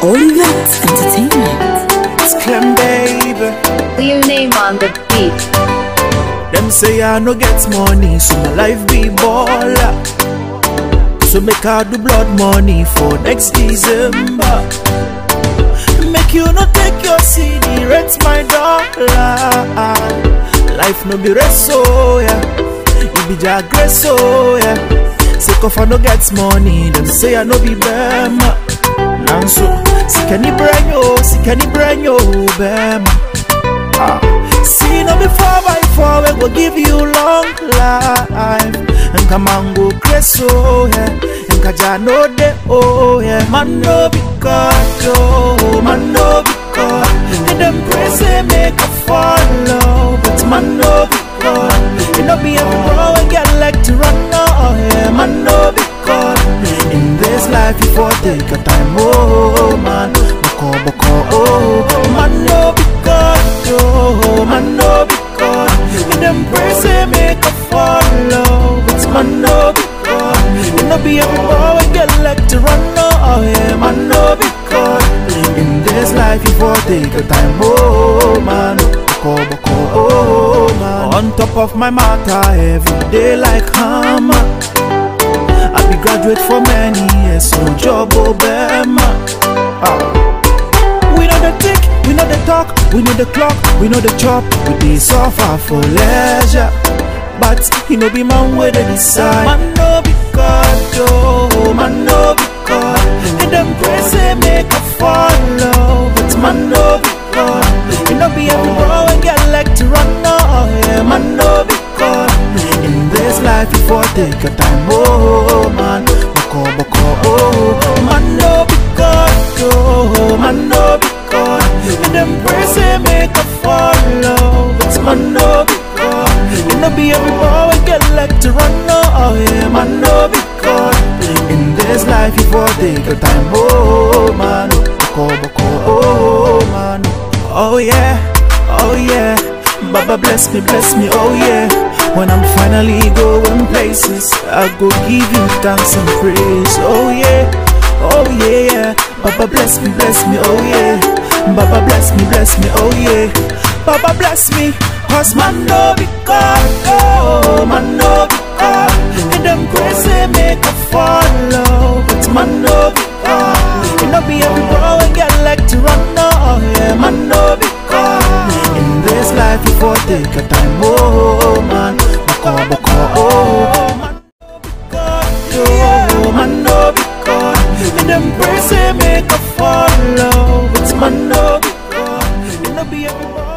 Olivet Entertainment. It's Clem, baby. Clear name on the beat. Them say I no get money, so my life be baller. So make I do blood money for next December. Make you no take your CD, rent my dollar. Life no be rest, so yeah. You be jagress, so yeah. Sick of I no get money, them say I no be bema. Nanso, sikani branyo, sikani branyo, bema. Ah. See no before by four we go give you long life And come on go crazy oh yeah And kaja no de oh yeah Man no be God oh Man no be God And them crazy make a follow But man no be God You know be a bro and get like to run oh yeah Man no be God In this life you for take a time oh man Boko boko oh Man no be God oh Man no be God And them praise say make a follow But man no be God You know be a bro and get like to run oh yeah Man no be God In this life you for take a time oh man Boko boko oh man On top of my matter every day like hammer I be graduate for many years, no job Obama. Ah. We know the tick, we know the talk, we know the clock, we know the chop, we dey suffer for leisure. But he no be man where they decide. Man no be God, oh, man no be God. And them crazy make a follow, but man no be God. He no be every bro and get like to run, oh yeah, man no be God. In this life you for take your time, oh man Boko boko, oh Man no be God, oh Man no be God And them praise say make a follow But man no be God You know be every boy and get like to run, oh yeah Man no be God In this life you for take your time, oh man Boko boko, oh man Oh yeah, oh yeah Baba bless me, bless me, oh yeah when I'm finally going places, I go give you thanks and praise. Oh yeah, oh yeah, yeah. Baba bless me, bless me, oh yeah. Baba bless me, bless me, oh yeah. Baba bless me, cause man no be God, oh man no be God. And them crazy make a follow, but man no be God. You know be every bro and get like to run, oh yeah, man no be God. In this life you for take a time, oh man. Boko boko, oh man no be God, oh man no be God. And them praise say make a follow, but man no be God. You know be every boy.